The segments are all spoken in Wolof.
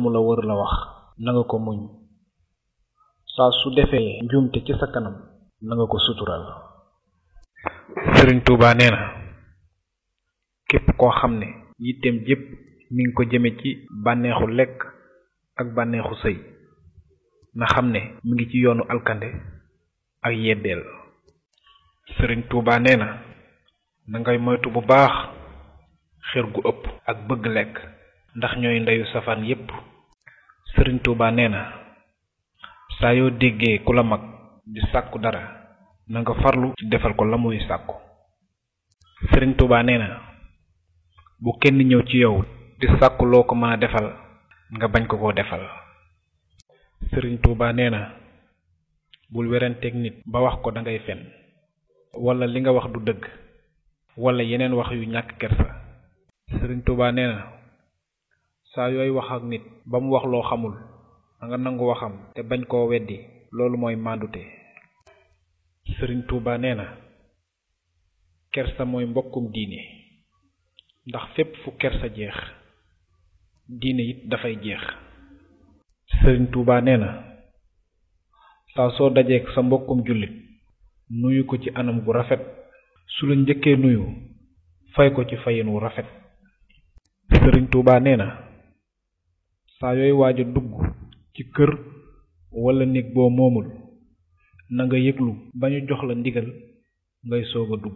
mu la wër la wax na nga ko muñ saa su defee njuumte ci sa kanam na nga ko sutural sëriñ Tuuba nee na képp koo xam ne yitteem jépp mi ngi ko jëme ci bànneexu lekk ak bànneexu sëy na xam ne mi ngi ci yoonu alkande ak yeddeel sëriñ Tuuba nee na na ngay moytu bu baax xër gu ëpp ak bëgg lekk ndax ñooy ndeyu safaan yépp sëriñ Tuuba nee na saa yoo déggee ku la mag di sàkku dara na nga farlu ci defal ko la muy sàkku sëriñ Tuuba nee na bu kenn ñëw ci yow di sàkku loo ko mën a defal nga bañ ko koo defal sëriñ Tuuba nee na bul weranteeg nit ba wax ko dangay fen wala li nga wax du dëgg wala yeneen wax yu ñàkk kersa sëriñ Tuuba nee na saa yooy wax ak nit ba mu wax loo xamul da nga nangu waxam te bañ koo weddi loolu mooy màndute sëriñ Tuuba nee na kersa mooy mbokkum diine ndax fépp fu kersa jeex diine it dafay jeex sëriñ Tuuba nee na saa soo dajeek sa mbokkum jullit nuyu ko ci anam gu rafet su la njëkkee nuyu fay ko ci fayin wu rafet sëriñ Tuuba nee na saa yooy waaj a dugg ci kër wala néeg boo moomul na nga yëglu ba ñu jox la ndigal ngay soog a dugg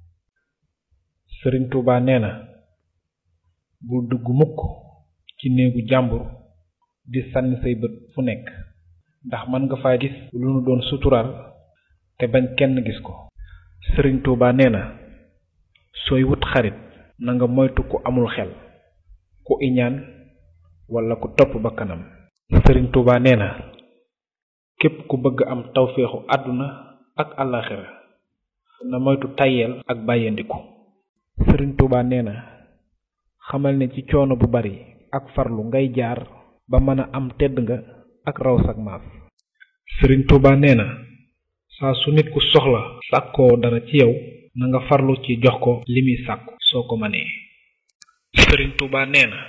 sëriñ Tuuba nee na bul dugg mukk ci néegu jàmbur di sànni say bët fu nekk ndax mën nga faa gis lu nu doon suturaal te bañ kenn gis ko sëriñ Tuuba nee na sooy wut xarit na nga moytu ku amul xel ku iñaan wala ku topp ba kanam sëriñ Tuuba nee na képp ku bëgg am tawféexu àdduna ak àllaaxira na moytu tayeel ak bàyyandiku sëriñ Tuuba nee na xamal ne ci coono bu bari ak farlu ngay jaar ba mën a am tedd nga ak raw sag maas sëriñ Tuuba nee na saa su nit ku soxla sàkkoo dara ci yow na nga farlu ci jox ko li muy sàkku soo ko mënee sëriñ Tuuba nee na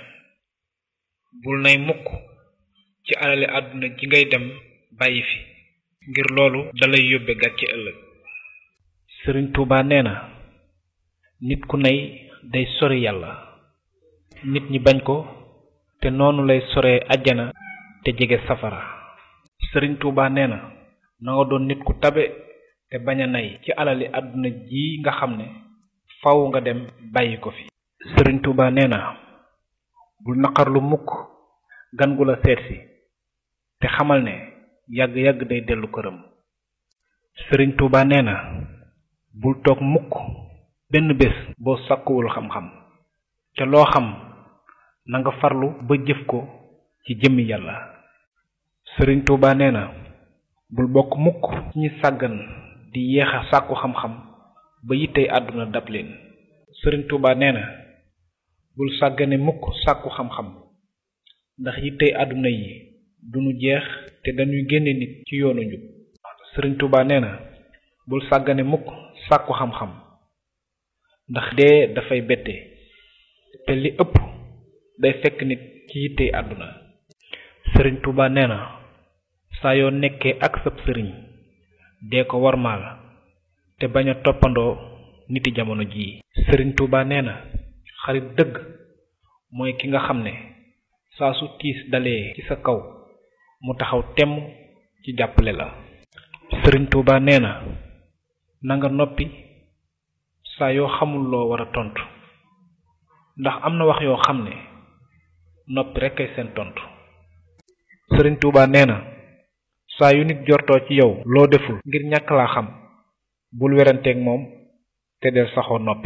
bul nay mukk ci alali àdduna ji ngay dem bàyyi fi ngir loolu dalay yóbbe gàcce ëllëg sëriñ Tuuba nee na nit ku nay day sori yàlla nit ñi bañ ko te noonu lay soree àjjana te jege safara sëriñ Tuuba nee na na nga doon nit ku tabe te bañ a nay ci alali àdduna ji nga xam ne faw nga dem bàyyi ko fi sëriñ Tuuba nee na bul naqarlu mukk gan gu la seetsi te xamal ne yàgg-yàgg day dellu këram sëriñ Tuuba nee na bul toog mukk benn bés boo sàkkuwul xam-xam te loo xam na nga farlu ba jëf ko ci jëmmi yàlla sëriñ Tuuba nee na bul bokk mukk ci ñi sàggan di yéex a sàkku xam-xam ba yittey àdduna dab leen sëriñ Tuuba nee na bul sàggane mukk sàkku xam-xam ndax yittey àdduna yi duñu jeex te dañuy génne nit ci yoonu njub sëriñ Tuuba nee na bul sàggane mukk sàkku xam-xam ndax dee dafay bette te li ëpp day fekk nit ci yittey àdduna sëriñ Tuuba nee na saa yoo nekkee ak sab sëriñ dee ko warmaal te bañ a toppandoo niti jamono jii sëriñ Tuuba nee na xarit dëgg mooy ki nga xam ne saa su tiis dalee ci sa kaw mu taxaw temm ci jàppale la sëriñ Tuuba nee na na nga noppi saa yoo xamul loo war a tontu ndax am na wax yoo xam ne noppi rekk ay seen tontu sëriñ Tuuba nee na saa yu nit jortoo ci yow loo deful ngir ñàkk laa xam bul weranteeg moom te del saxoo noppi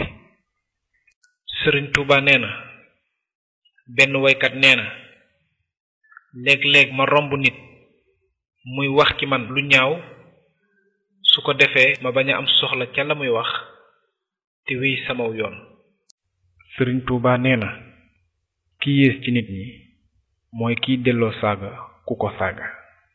sëriñ Tuuba nee na benn woykat nee na léeg-léeg ma romb nit muy wax ci man lu ñaaw su ko defee ma bañ a am soxla ca la muy wax te wéy samaw yoon sëriñ Tuuba nee na ki yées ci nit ñi mooy kiy delloo saaga ku ko saaga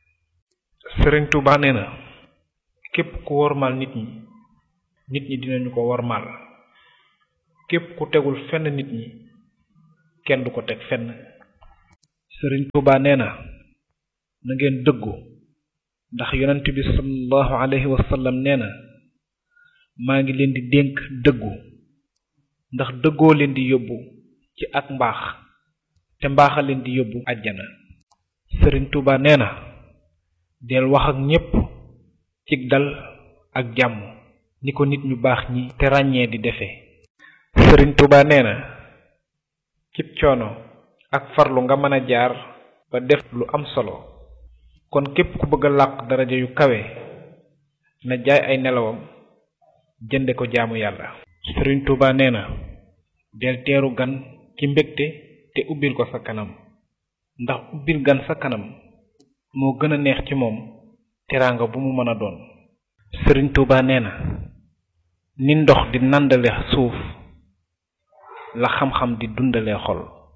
sëriñ Tuuba nee na képp ku wormaal nit ñi nit ñi dinañu ko wormaal képp ku tegul fenn nit ñi kenn du ko teg fenn sëriñ Tuuba nee na na ngeen dëggu ndax yonent bi sallallahu alayhi wa sallam nee na maa ngi leen di dénk dëggu ndax dëggoo leen di yóbbu ci ak mbaax te mbaaxa leen di yóbbu àjjana sëriñ Tuuba nee na del wax ak ñépp cig dal ak jàmm ni ko nit ñu baax ñi te ràññee di defee sëriñ Tuuba nee na cib coono ak farlu nga mën a jaar ba def lu am solo kon képp ku bëgg a làq daraja yu kawe na jaay ay nelawam jënde ko jaamu yàlla sëriñ Tuuba nee na del teeru gan ci mbégte te ubbil ko sa kanam ndax ubbil gan sa kanam moo gën a neex ci moom teraanga bu mu mën a doon sëriñ Tuuba nee na ni ndox di nàndale suuf la xam-xam di dundale xol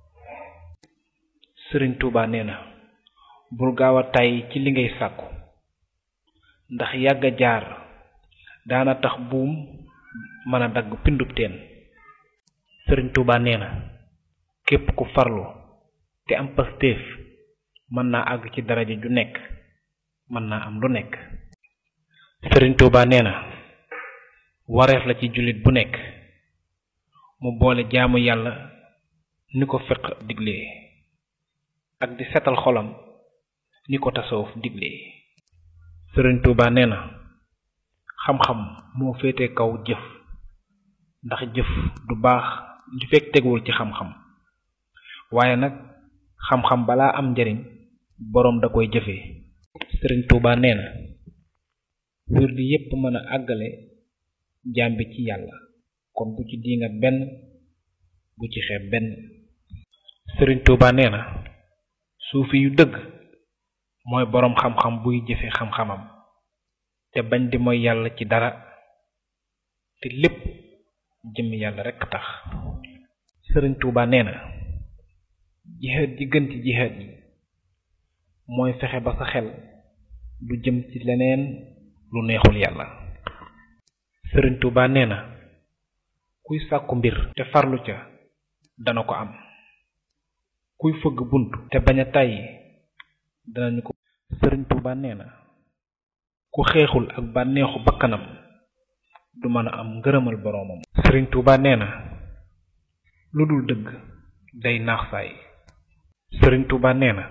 sëriñ Tuuba nee na bul gaaw a tàyyi ci li ngay sàkku ndax yàgg a jaar daana tax buum mën a dagg pindub teen sëriñ Tuuba nee na képp ku farlu te am pastéef mën naa àgg ci daraja ju nekk mën naa am lu nekk sëriñ Tuuba nee na wareef la ci jullit bu nekk mu boole jaamu yàlla ni ko fiq diglee ak di setal xolam ni ko tasawuf diglee sëriñ Tuuba nee na xam-xam moo féete kaw jëf ndax jëf du baax li fekk teguwul ci xam-xam waaye nag xam-xam balaa am njariñ boroom da koy jëfee sëriñ Tuuba nee na wirdi yépp mën a àggale jaam bi ci yàlla kon bu ci diingat benn bu ci xeeb benn sëriñ Tuuba nee na suufi yu dëgg mooy boroom xam-xam buy jëfe xam-xamam te bañ di mooy yàlla ci dara te lépp jëm yàlla rekk tax sëriñ Tuuba nee na jihaad ji gën ci jihaad yi mooy fexe ba sa xel du jëm ci leneen lu neexul yàlla sëriñ Tuuba nee na kuy sàkku mbir te farlu ca dana ko am kuy fëgg bunt te bañ a tàyyi danañu ko sëriñ Tuuba nee na ku xeexul ak bànneexu bakkanam du mën a am ngërëmal boroomam sëriñ Tuuba nee na lu dul dëgg day naax saay sëriñ Tuuba nee na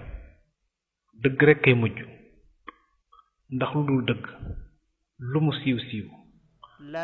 dëgg rekk kay mujj ndax lu dul dëgg lu mu siiw siiw